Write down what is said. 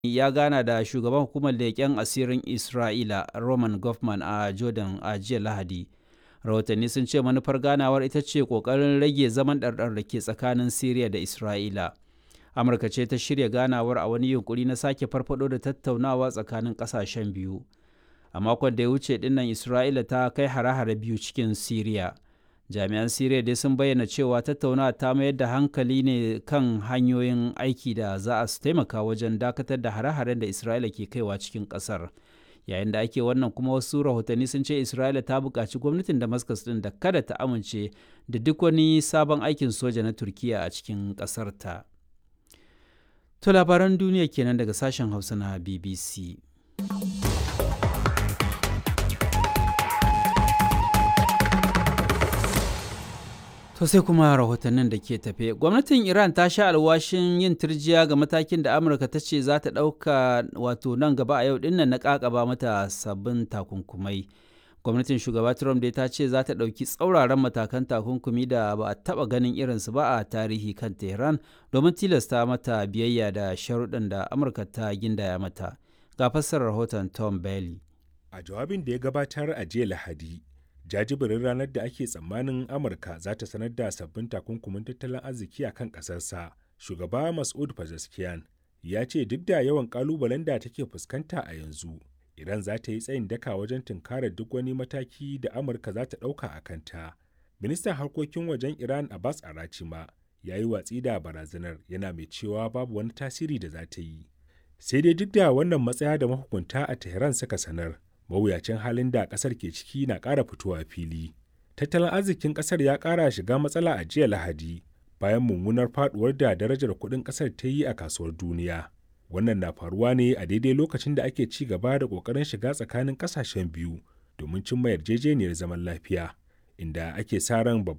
ya gana da shugaban hukumar leƙen asirin Isra'ila Roman Goffman a Jordan a jiya Lahadi. Rahotanni sun ce manufar ganawar ita ce ƙoƙarin rage zaman ɗarɗar da ke tsakanin Siriya da Isra'ila. Amurka ce ta shirya ganawar a wani yunkuri na sake farfado da tattaunawa tsakanin ƙasashen biyu. A makon da ya wuce dinnan Isra'ila ta kai hare-hare biyu cikin Siriya. Jami'an Siriya dai sun bayyana cewa tattaunawa ta mayar da hankali ne kan hanyoyin aiki da za a taimaka wajen dakatar da hare-haren da Isra'ila ke kaiwa cikin ƙasar. Yayin da ake wannan kuma wasu rahotanni sun ce Isra'ila ta buƙaci gwamnatin Damascus ɗin da kada ta amince da duk wani sabon aikin soja na Turkiya a cikin ƙasarta. To labaran duniya kenan daga sashen Hausa na BBC. To sai kuma rahotannin da ke tafe. Gwamnatin Iran ta sha alwashin yin turjiya ga matakin da Amurka ta ce za ta ɗauka wato nan gaba a yau dinnan na ƙaƙaba mata sabbin takunkumai. Gwamnatin shugaba Trump dai ta ce za ta ɗauki tsauraran matakan takunkumi da ba a taɓa ganin irinsu ba a tarihi kan Tehran domin tilasta mata biyayya da sharuɗan da Amurka ta gindaya mata. Ga fassarar rahoton Tom Bailey. A jawabin da ya gabatar a jiya Lahadi, jajibirin ranar da ake tsammanin amurka za ta sanar da sabbin takunkumin tattalin arziki a kan ƙasarsa shugaba mas'ud pezeshkian ya ce duk da yawan ƙalubalen da take fuskanta a yanzu iran za ta yi tsayin daka wajen tunkarar duk wani mataki da amurka za ta ɗauka a kanta ministan harkokin wajen iran abbas arachima ya yi watsi da barazanar yana mai cewa babu wani tasiri da za ta yi sai dai duk da wannan matsaya da mahukunta a tehran suka sanar mawuyacin halin da kasar ke ciki na ƙara fitowa fili. Tattalin arzikin kasar ya ƙara shiga matsala a jiya Lahadi bayan mummunar faduwar da darajar kuɗin kasar ta yi a kasuwar duniya. Wannan na faruwa ne a daidai lokacin da ake ci gaba da ƙoƙarin shiga tsakanin ƙasashen biyu domin cimma yarjejeniyar zaman lafiya, inda ake sa ran babban